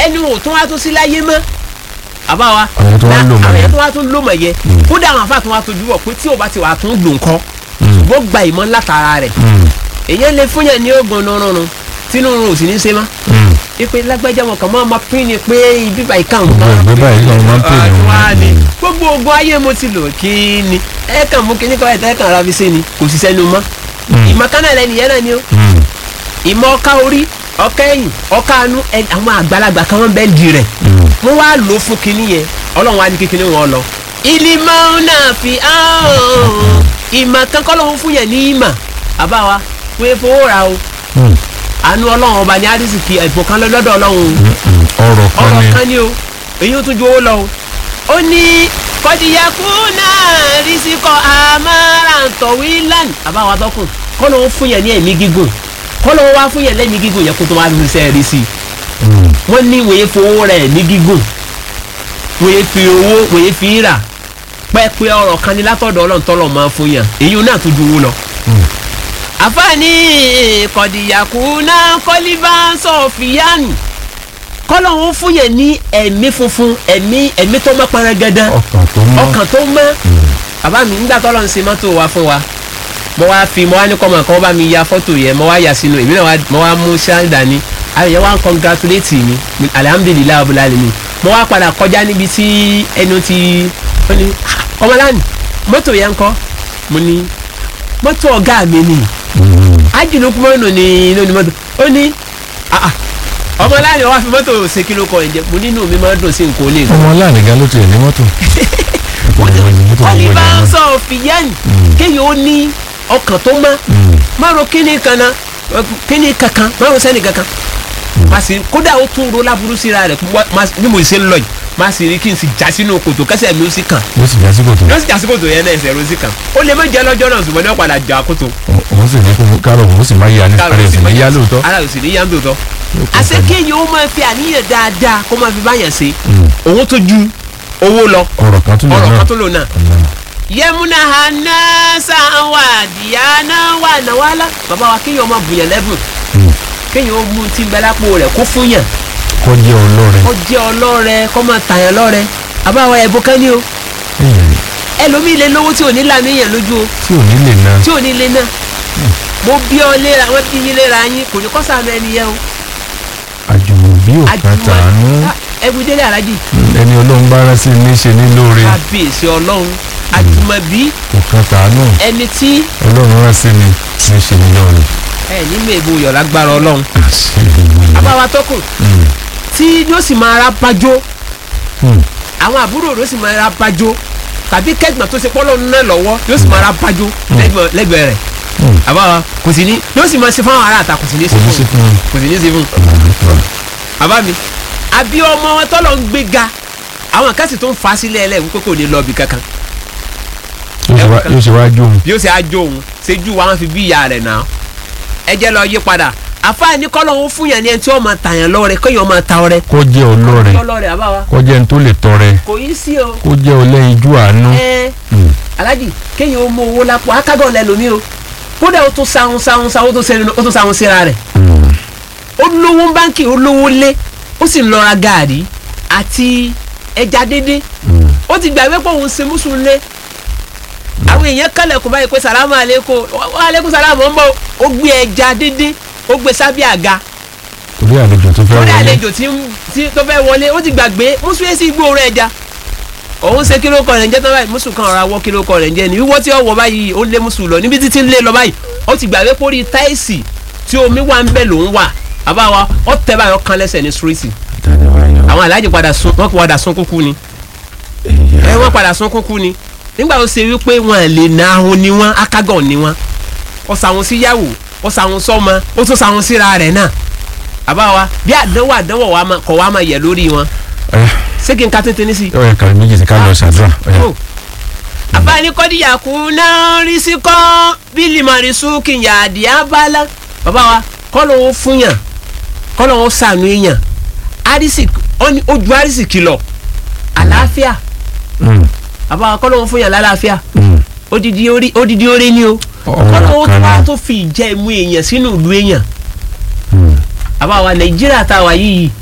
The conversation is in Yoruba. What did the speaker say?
ẹni ò tún wá tún sí láyé mọ́ àbá wa Àwọn tó wá ń lò mọ̀ àwọn yẹn. yẹn tó wá tún lò mọ̀ yẹ kódà àwọn afá tó wá tójú bọ̀ pé tí ò bá ti wà tún lò nǹkan ṣùgbọ́n gba ìmọ̀ látara rẹ̀ èyàn lè fún yàn ní oògùn nùrùnrùn tínú rùn ò sì ní ṣe mọ́ ipe lágbájá wọn kàn máa ma pín ni pé ibi báyìí kàn Gbogbo ìgbé báyìí lọ́run máa ń pè ní wá wọn. ni gbogbo oògùn ayé mo ti lò kí ni ẹ kàn mú kíní kọ́ ẹ̀ tẹ́ kàn ra fi ṣe ni kò sì sẹ́nu mọ́ ìmọ̀ kánà lẹ́nu yẹn náà ni ó ìmọ̀ ọ̀ka orí ọ̀ka ẹ̀yìn ọ̀ka anú ẹ- àwọn àgbàlagbà kan wọ́n bẹ́ẹ̀ di rẹ̀ wọ́n wá lò ó fún kinní yẹn ọlọ́run wá ní kékeré wọn lọ. ìlímọ̀ náà fi hàn ìmọ̀ kan kọ́ lóun fún yẹn ní ìmọ̀ àbáwa pé fowó ra o àánú ọlọ́run ọba ní àdìsíkì ẹ̀bùn kan lọ́dọ̀ ọlọ́run o ọ̀rọ̀ kan ọ̀rọ̀ ni kan ni o èyí ó tún ju owó lọ o. ó ní kọ́díyàkú náà rísíkọ̀ àmàràǹtọ̀wí lánìí àbáwa tọkùn kọ́ lóun fún yẹn ní ẹ̀mí gígùn kọ́ lóun wá fún yẹn lẹ́mí gígùn yẹn kó tó wá fi sẹ́ rí sí i wọ́n ní wòye fowó rẹ̀ ní gígùn wòye fi owó wòye fi rà pẹ́ẹ́pẹ́ ọ̀rọ̀ kan ní látọ̀dọ̀ ọlọ́run tọ́lọ̀ máa fún yàn èyí náà tún ju owó lọ. àfààní kọ̀dìyàkú náà kọ́líbà sọ̀fìyànù kọ́lọ́hún fún yẹn ní ẹ̀mí funfun ẹ̀mí ẹ̀mí tó mọ́ paragẹ́dẹ́ ọkàn tó mọ́ ọkàn tó mọ́ bàbá mi nígbà tọ́lọ́ ń ṣe mọ́tò wa fún wa mo wá fi mo wá ní kọ́mọ̀ kan bá mi ya fọ́tò yẹn mo wá yà sínú èmi náà wá- mo wá mú ṣáàdà ni àwọn yẹn wá ń congratulate mi alihamudulilayi abúlé mi mo wá padà kọjá níbi tí ẹnu ti ó ní "Ah, ọmọláàní mọ́tò yẹn ń kọ́ mo ní mọ́tò ọ̀gá mi ni ajínúkú mọ́nù ni inú ni mọ́tò ó ní "Ah, ah, ọmọláàní wá fi mọ́tò ṣe kí ló kọ ẹ̀jẹ̀ mo nínú mi máa ń dùn sí nǹkan olè ọmọ aláàánú gan ló tiẹ̀ ní mọ́tò Mọ́tò ìwé ni, mọ́tò wọ́n ní ìwé ni bá ń wọ́n. sọ fìyẹ́nì kéèyàn ó ní ọkàn tó mọ́ márùn kíní kan náà kíní kankan márùn sẹ́ni kankan má sì kódà ó tún ro láburú síra rẹ̀ wá- má- bí mo ṣe ń lọ yìí má sì rí kí n sì já sínú kòtò kẹsẹ̀ mi ó sì kàn ó sì já sí kòtò yóò sì já sí kòtò yẹn náà ẹsẹ̀ ló sì kàn ó lè má jẹ́ lọ́jọ́ náà ṣùgbọ́n ní ọ̀padà jà kòtò òun sì ní kó kárọ̀ òun sì máa yá ní ara ẹ̀ sì ní yá lóòótọ́ ara ò sì ní yá ń dòótọ́ àṣẹ kéèyàn ó máa fi àníyàn dáadáa kó máa fi báyàn ṣe òun tó ju owó lọ ọ̀rọ̀ kan tún lè ọ̀rọ̀ náà kan tó lò náà yẹmúnà hanasa wà dìyànà wà nàwálà bàbá wa kéèyàn ọmọ bùyàn lẹ́bùn kéèyàn ó mú tí ń bẹ lápò rẹ̀ kó fún yàn kọ́ jẹ́ ọlọ́rẹ̀ kó jẹ́ ọlọ́rẹ kó máa tàyàn lọ́rẹ bàbá wa ẹ̀bùn kan ní o ẹlòmíì lè lówó tí ò ní lànà èèyàn lójú o tí ò ní lè na tí ò ní lè náà mo bí ọ léra wọn bí yín léra yín kò ní kọ́ sànù ẹni yẹn o àjùmọ̀bí òkan tàánú ẹbí délé alájì ẹni ọlọ́run bá rán sí ní ṣe ní lóore kábíyèsí ọlọ́run àjùmọ̀bí òkan tàánú ẹni tí ọlọ́run rán sí ní ní ṣe ní lóore. ẹ nínú èbú yọ̀ lágbára ọlọ́run àṣẹ ìwé àbáwá tọkùn tí yóò sì máa ra bájó àwọn àbúrò rẹ̀ ó sì máa ra bájó tàbí kẹ́gbọ̀n tó ṣe pọ́lọ́ náà lọ́wọ́ yóò sì máa ra bájó lẹ́gbẹ̀ẹ́- lẹ́gbẹ̀ẹ́ rẹ̀ àbáwá kò sì ní yóò sì máa ṣe fáwọn ará àta kò sì ní ṣe kò ní sí fún un fún kò sì ní ṣe fún un àbá mi àbí ọmọ wọn tọ́lọ̀ ń gbé ga àwọn kan sì tó ń fa sílẹ̀ ẹlẹ́ wípé kò ní lọ bí kankan yóò ṣe wá jó òun bí ó ṣe ájó òun ṣéjú wa wọn fi bí ìyá rẹ̀ náà ẹ jẹ́ lọ yí padà àfáàní kọ́lọ̀ ń fún yàn ní ẹni tí wọ́n máa tàyàn lọ́rẹ̀ kéèyàn máa ta ọrẹ kó jẹ́ ọlọ́rẹ̀ kọ́lọ́rẹ̀ àbáwá kó jẹ́ ní tó lè tọrẹ kò yí sí o kó jẹ́ ọlẹ́yinjú àánú ẹ alájì kéèyàn ó mú owó lápò akágọ̀ lẹ́lòmí o kódà ó tún sáhun sáhun sáhun ó tún sẹ́nu ó tún sáhun síra rẹ̀ ó lówó báńkì ó lówó lé ó sì ń lọ ra gàárì àti ẹja dédé ó ti gbàgbé pé òun ṣe mùsùlùmí lé àwọn èèyàn kálẹ̀ kó báyìí pé sàlámù àlékún wà àlékún sàlámù ń bọ̀ ó gbé ẹja dédé ó gbé sábẹ́ àga torí àlejò tó fẹ́ lórí wọlé àlejò tí ń- tí tó fẹ́ wọlé ó ti gbàgbé mùsùlùmí sì gbóòórùn ẹja òun ṣe kíló kọ rẹ̀ ń jẹ́ tán báyìí mùsùlùmí kan ọ̀rọ̀ awọ́ kíló kọ rẹ̀ ń jẹ́ ni wíwọ́ tí ó wọ̀ báyìí ó lé mùsùlùmí lọ níbi títí ń lé lọ báyìí ó ti gbàgbé pórí táìsì tí omi wà ń bẹ̀ lòún wà àbáwa ó tẹ báyìí ó kan lẹ́sẹ̀ ní síríìtì àwọn aláàjì padà sun wọ́n padà sun kúkú ni ẹ wọ́n padà sun kúkú ni nígbà tó ṣe wípé wọn lè na ahun ni wọn akágàn ni wọn ó sàwọn síyàwó ó sàwọn sọmọ ó tún sàwọn síra rẹ̀ náà àbáwa bí àdánwò àdánwò wa máa- kọ̀ wá máa yẹ lórí wọn ọ̀yà ṣé kí n ka tètè ní sí. ọ̀yà kàrí méjì sí ká lọ ṣàdúrà ọ̀yà Oh. àbáni kọ́díyà kú náà rí sí kọ́ bílí màrí sùkì yàdí abala bàbá wa kọ́ ló ń fún yàn kọ́ ló ń sànú èèyàn arísì ó ní ojú arísì kìlọ̀ àlàáfíà Mm, bàbá wa kọ́ ló ń fún yàn lálàáfíà mm. odidi orí odidi orí ni o Ọ̀rọ̀ kọ́ ló ń kan wá náà. tó fi ìjẹ́ ìmú èèyàn sínú ìlú èèyàn Mm. bàbá wa nàìjíríà tá a wà yìí